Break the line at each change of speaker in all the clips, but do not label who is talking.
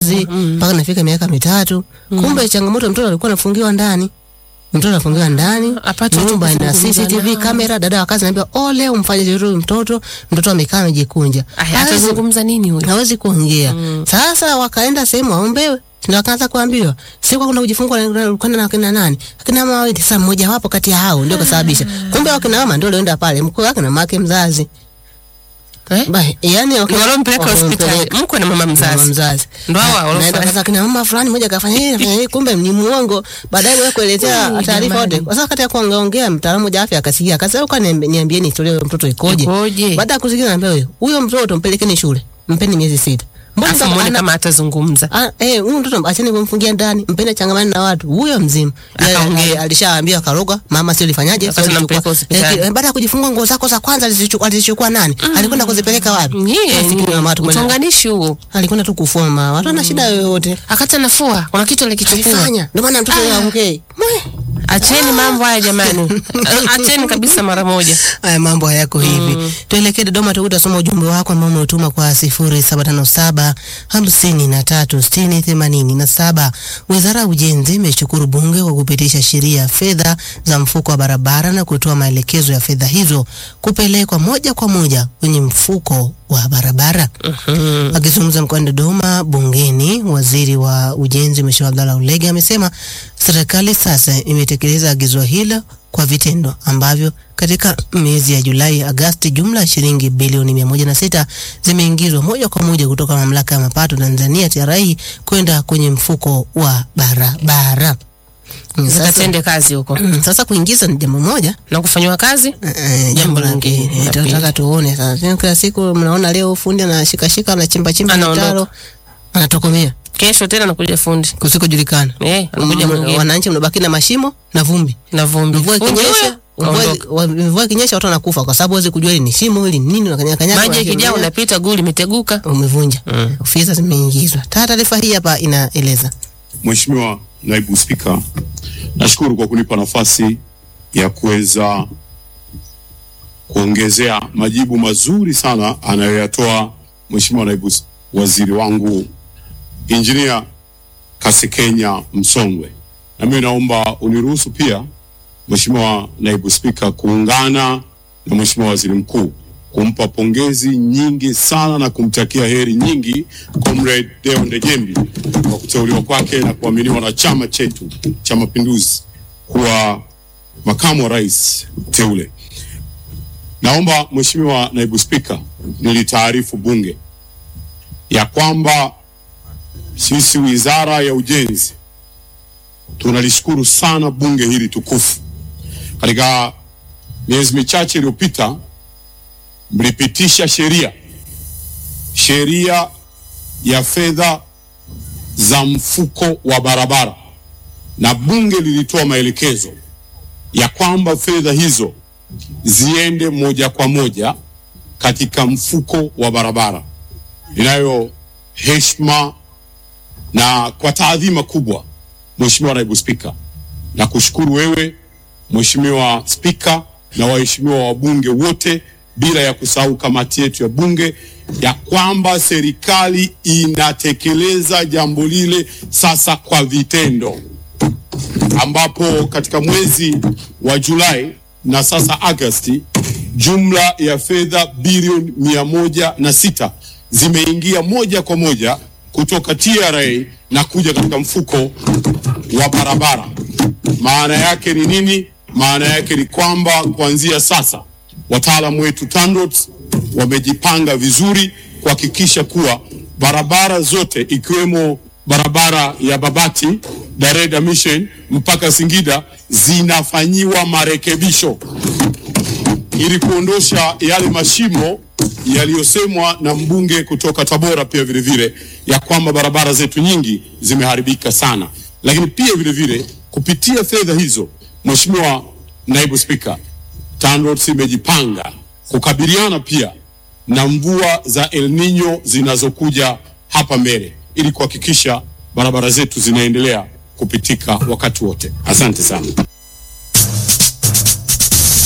mzazi mpaka nafika miaka mitatu. Kumbe changamoto mtoto alikuwa anafungiwa ndani. Mtoto anafungiwa ndani,
Apate watu
nyumba ina
kuzungumza
CCTV
nao.
kamera. Dada wa kazi anambia oh, leo mfanye jeruhi mtoto, mtoto amekaa amejikunja,
Aya,
Hawezi-
atazungumza nini huyo?
hawezi kuongea. Sasa wakaenda sehemu waombewe, ndio wakaanza kuambiwa siku kuna kujifungua kwenda na kina nani, akina mama wawili. Sasa mmoja wapo kati ya hao ndio kasababisha. Kumbe wakina mama ndio walioenda pale, mkuu wake na mama mzazi
Eh?
Ba, yani
Ndio walompeleka hospitali mkwe na mama
mama
mzazi.
mzazi
Ndo hawa
Na-
walofanya.
naenda kaza kina mama fulani mmoja kafanya hili kafanya hili, kumbe ni muongo. Baadaye wewe kuelezea
Ui,
taarifa
jamani.
yote. Kwa sababu kati ya kuongeongea mtaalamu wa afya akasikia, akasema kwa niambieni historia ya mtoto ikoje.
Ikoje?
Baada ya kusikia anambia huyo huyo mtoto mpelekeni shule, mpeni miezi sita. Mbona
Afu
kama
muone
ana-
kama atazungumza.
Ah, eh, huyu mtoto acheni kumfungia ndani, mpende changamani na watu. Huyo mzima. Yeye,
Akaongea.
eh, Alishaambia akaroga, mama sio lifanyaje?
Wakati
Sio
nampeleka
lichukua.
hospitali.
Eh, baada ya kujifungua nguo zako za kwanza alizichukua alizichukua nani? Alikwenda kuzipeleka wapi?
Nyie
Masikini mama watu kwenda-
utonganishi huo.
alikwenda tu kufua mama. Watu wana shida yoyote.
Akati anafua kuna kitu alikichukua.
Alifanya. Ndio maana mtoto yeye aongei.
Acheni mambo haya jamani. Acheni kabisa mara moja.
Haya mambo hayako hivi. Tuelekee Dodoma tu utasoma ujumbe wako ambao umetuma kwa 0757 53 60 87. Wizara ya Ujenzi imeshukuru bunge kwa kupitisha sheria ya fedha za mfuko wa barabara na kutoa maelekezo ya fedha hizo kupelekwa moja kwa moja kwenye mfuko wa barabara. Akizungumza mkoani Dodoma bungeni, waziri wa ujenzi Mheshimiwa Abdalla Ulege amesema serikali sasa imetekeleza agizo hilo kwa vitendo ambavyo katika miezi ya Julai Agasti, jumla ya shilingi bilioni mia moja na sita zimeingizwa moja kwa moja kutoka mamlaka ya mapato Tanzania TRA kwenda kwenye mfuko wa barabara. Mm, Sasa,
Zikatende kazi huko.
mm, sasa kuingiza ni jambo moja
Na kufanywa kazi?
Eh, jambo
lingine,
lingine
la
tunataka
pili.
tuone sasa. Kila siku mnaona leo fundi anashikashika anachimba chimba
Anaondoka.
mitaro anatokomea
Kesho tena nakuja fundi.
kusikojulikana.
Eh, anakuja
Mm,
mwingine.
Wananchi mnabaki na mashimo na vumbi.
Na vumbi.
Mvua
Fundi
ikinyesha,
huyo,
mvua
kaondoka.
wa- mvua ikinyesha watu wanakufa kwa sababu huwezi kujua hili ni shimo hili ni nini unakanya kanya.
Maji yakijaa unapita guu limeteguka.
umevunja. Ofisa zimeingizwa. Ta- Taarifa hii hapa inaeleza.
Mheshimiwa Naibu Spika, nashukuru kwa kunipa nafasi ya kuweza kuongezea majibu mazuri sana anayoyatoa Mheshimiwa Naibu S- Waziri wangu Injinia Kasekenya Msongwe. Na mimi naomba uniruhusu pia Mheshimiwa Naibu Spika kuungana na Mheshimiwa Waziri Mkuu kumpa pongezi nyingi sana na kumtakia heri nyingi Comrade Deo Ndejembi kwa kuteuliwa kwake na kuaminiwa na chama chetu cha Mapinduzi kuwa makamu wa rais teule. Naomba Mheshimiwa Naibu Spika, nilitaarifu Bunge ya kwamba sisi Wizara ya Ujenzi tunalishukuru sana bunge hili tukufu. Katika miezi michache iliyopita mlipitisha sheria sheria ya fedha za mfuko wa barabara, na bunge lilitoa maelekezo ya kwamba fedha hizo ziende moja kwa moja katika mfuko wa barabara. Ninayo heshima na kwa taadhima kubwa, Mheshimiwa Naibu Spika, na kushukuru wewe Mheshimiwa Spika na waheshimiwa wabunge wote, bila ya kusahau kamati yetu ya bunge, ya kwamba serikali inatekeleza jambo lile sasa kwa vitendo, ambapo katika mwezi wa Julai na sasa Agosti, jumla ya fedha bilioni mia moja na sita zimeingia moja kwa moja kutoka TRA na kuja katika mfuko wa barabara. Maana yake ni nini? Maana yake ni kwamba kuanzia sasa wataalamu wetu TANROADS wamejipanga vizuri kuhakikisha kuwa barabara zote ikiwemo barabara ya Babati Dareda Mission mpaka Singida zinafanyiwa marekebisho ili kuondosha yale mashimo yaliyosemwa na mbunge kutoka Tabora pia vile vile ya kwamba barabara zetu nyingi zimeharibika sana, lakini pia vile vile kupitia fedha hizo, Mheshimiwa Naibu Spika, TANROADS imejipanga kukabiliana pia na mvua za El Nino zinazokuja hapa mbele ili kuhakikisha barabara zetu zinaendelea kupitika wakati wote. Asante sana.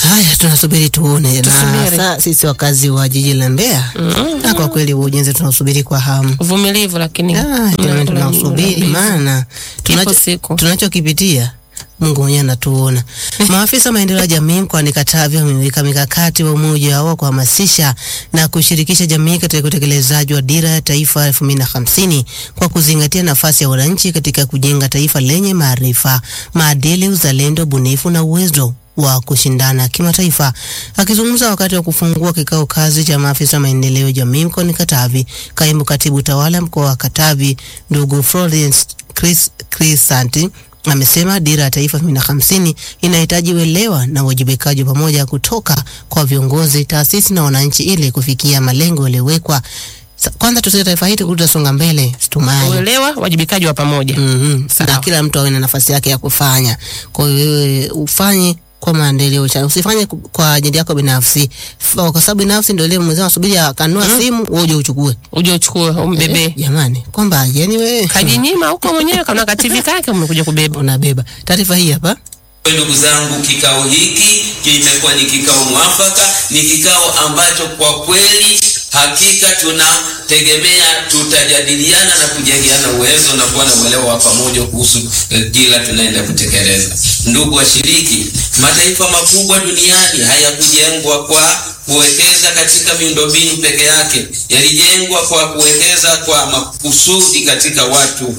Haya, tunasubiri tuone, na
Tusubiri.
saa sisi wakazi wa jiji la Mbeya na kwa kweli huu ujenzi tunausubiri kwa hamu.
uvumilivu lakini
Ah,
mm,
jamani, tunausubiri
uvumilivu.
maana tunacho-
siku.
tunachokipitia Mungu mwenyewe anatuona. Maafisa wa maendeleo ya jamii mkoani Katavi wameweka mikakati wa umoja wao kuhamasisha na kushirikisha jamii katika utekelezaji wa dira ya taifa elfu mbili na hamsini kwa kuzingatia nafasi ya wananchi katika kujenga taifa lenye maarifa, maadili, uzalendo, ubunifu na uwezo wa kushindana kimataifa. Akizungumza wakati wa kufungua kikao kazi cha maafisa wa maendeleo ya jamii mkoani Katavi, kaimu katibu tawala mkoa wa Katavi ndugu Florence Chris, Crisanti amesema dira ya taifa 2050 inahitaji uelewa na uwajibikaji wa pamoja kutoka kwa viongozi, taasisi na wananchi ili kufikia malengo yaliyowekwa. Sa- Kwanza tusije taifa hili kutasonga mbele, situmai
uelewa wajibikaji wa pamoja
Mhm.
Sawa.
na kila mtu awe na nafasi yake ya kufanya. Kwa hiyo wewe ufanye kwa maendeleo cha usifanye ku- kwa ajili yako binafsi, F- kwa sababu binafsi ndio ile mwenzao asubiri akanua simu wewe uje uchukue.
uje uchukue umbebe
Eh, jamani, kwamba yani wewe
kajinyima huko mwenyewe kana kativi kake umekuja kubeba
unabeba taarifa hii hapa.
Kwa ndugu zangu, kikao hiki kimekuwa ni kikao mwafaka, ni kikao ambacho kwa kweli hakika tunategemea tutajadiliana na kujengeana uwezo na kuwa na uelewa wa pamoja kuhusu eh, dira tunaenda kutekeleza. Ndugu washiriki, mataifa makubwa duniani hayakujengwa kwa kuwekeza katika miundombinu peke yake, yalijengwa kwa kuwekeza kwa makusudi katika watu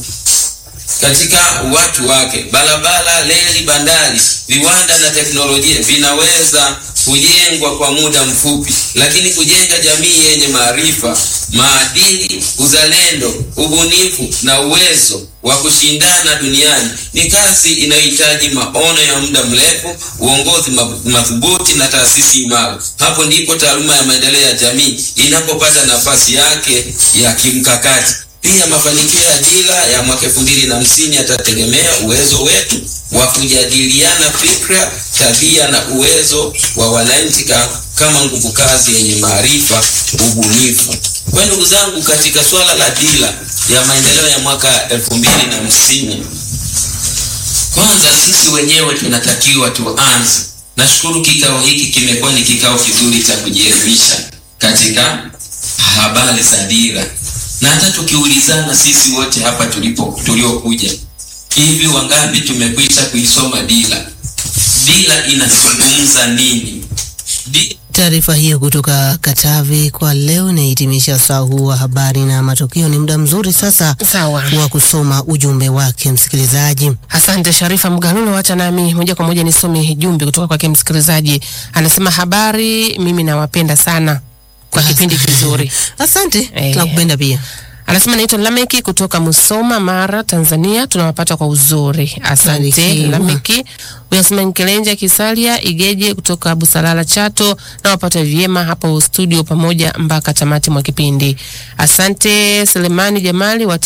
katika watu wake. Barabara, reli, bandari, viwanda na teknolojia vinaweza kujengwa kwa muda mfupi, lakini kujenga jamii yenye maarifa, maadili, uzalendo, ubunifu na uwezo wa kushindana duniani ni kazi inayohitaji maono ya muda mrefu, uongozi ma- madhubuti na taasisi imara. Hapo ndipo taaluma ya maendeleo ya jamii inapopata nafasi yake ya kimkakati. Pia mafanikio ya dira ya mwaka elfu mbili na hamsini yatategemea uwezo wetu wa kujadiliana fikra, tabia na uwezo wa wananchi ka, kama nguvu kazi yenye maarifa, ubunifu. Kwa ndugu zangu, katika suala la dira ya maendeleo ya mwaka elfu mbili na hamsini kwanza sisi wenyewe tunatakiwa tuanze. Nashukuru kikao hiki kimekuwa ni kikao kizuri cha kujielimisha katika habari za dira, na hata tukiulizana sisi wote hapa tulipo tuliokuja, hivi wangapi tumekwisha kuisoma dira? Dira inazungumza nini? Di
Taarifa hiyo kutoka Katavi kwa leo inahitimisha saa huu wa habari na matukio. Ni muda mzuri sasa
sawa
wa kusoma ujumbe wake msikilizaji.
Asante Sharifa Mgalulo, wacha nami moja kwa moja nisome jumbe kutoka kwake msikilizaji. Anasema habari, mimi nawapenda sana kwa kipindi kizuri.
Asante,
Eh.
tunakupenda pia.
Anasema naitwa Lameki kutoka Musoma, Mara, Tanzania. Tunawapata kwa uzuri, asante
Barikiwa.
Lameki. Huyu anasema Nkelenja Kisalia Igeje kutoka Busalala, Chato. Nawapata vyema hapo studio pamoja mpaka tamati mwa kipindi. Asante Selemani Jamali wa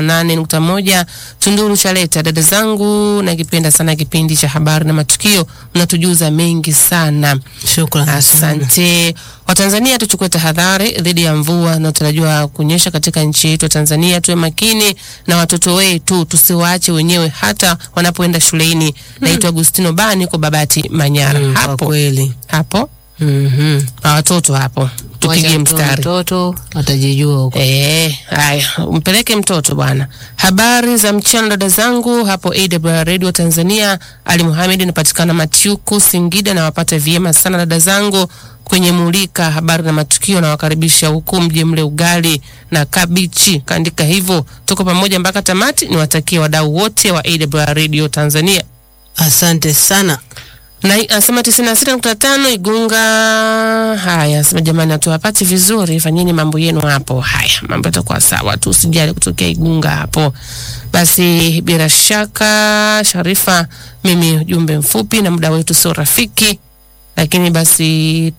98.1 Tunduru Chaleta. Dada zangu, nakipenda sana kipindi cha habari na matukio, mnatujuza mengi sana.
Shukrani sana.
Asante. Watanzania tuchukue tahadhari dhidi ya mvua inayotarajiwa kunyesha katika nchi yetu ya Tanzania. Tuwe makini na watoto wetu, tusiwaache wenyewe hata wanapoenda shuleni. Naitwa Agustino Bani kwa Babati Manyara.
Mm, kwa
hapo
kweli.
hapo
Mhm.
na watoto hapo, tupigie
Wacha
mstari.
Mtoto atajijua huko.
Eh, haya, mpeleke mtoto bwana. Habari za mchana dada zangu hapo AWR Radio Tanzania. Ali Muhamed napatikana Machuku Singida, na wapata vyema sana dada zangu kwenye mulika habari na matukio, na wakaribisha huku mje mle ugali na kabichi, kaandika hivyo. Tuko pamoja mpaka tamati. Niwatakie wadau wote wa AWR Radio Tanzania
Asante sana.
na anasema tisini na sita nukta tano Igunga. Haya, anasema jamani, hatuwapati vizuri, fanyeni mambo yenu hapo. Haya, mambo yatakuwa sawa tu, usijali kutokea Igunga hapo. Basi bila shaka, Sharifa, mimi ujumbe mfupi na muda wetu sio rafiki, lakini basi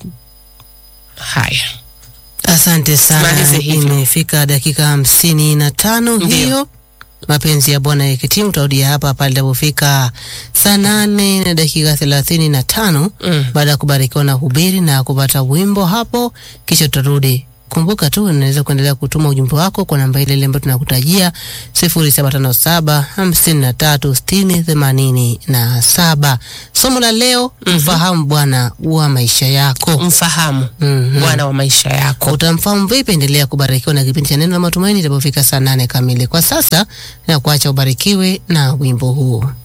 haya
Asante sana.
Tumalize hivyo.
Imefika dakika hamsini na tano
Ndio.
hiyo. Mapenzi ya Bwana yakitimu, utarudia hapa pale itapofika saa nane na dakika thelathini na tano
Mm.
baada ya kubarikiwa na hubiri na kupata wimbo hapo, kisha tutarudi Kumbuka tu unaweza kuendelea kutuma ujumbe wako kwa namba ile ile ambayo tunakutajia 0757 53 60 87. Somo la leo, mfahamu Bwana wa maisha yako.
Mfahamu
Mhm.
Bwana wa maisha yako.
Utamfahamu vipi? Endelea kubarikiwa na kipindi cha neno la matumaini itapofika saa nane kamili. Kwa sasa na kuacha ubarikiwe na wimbo huu.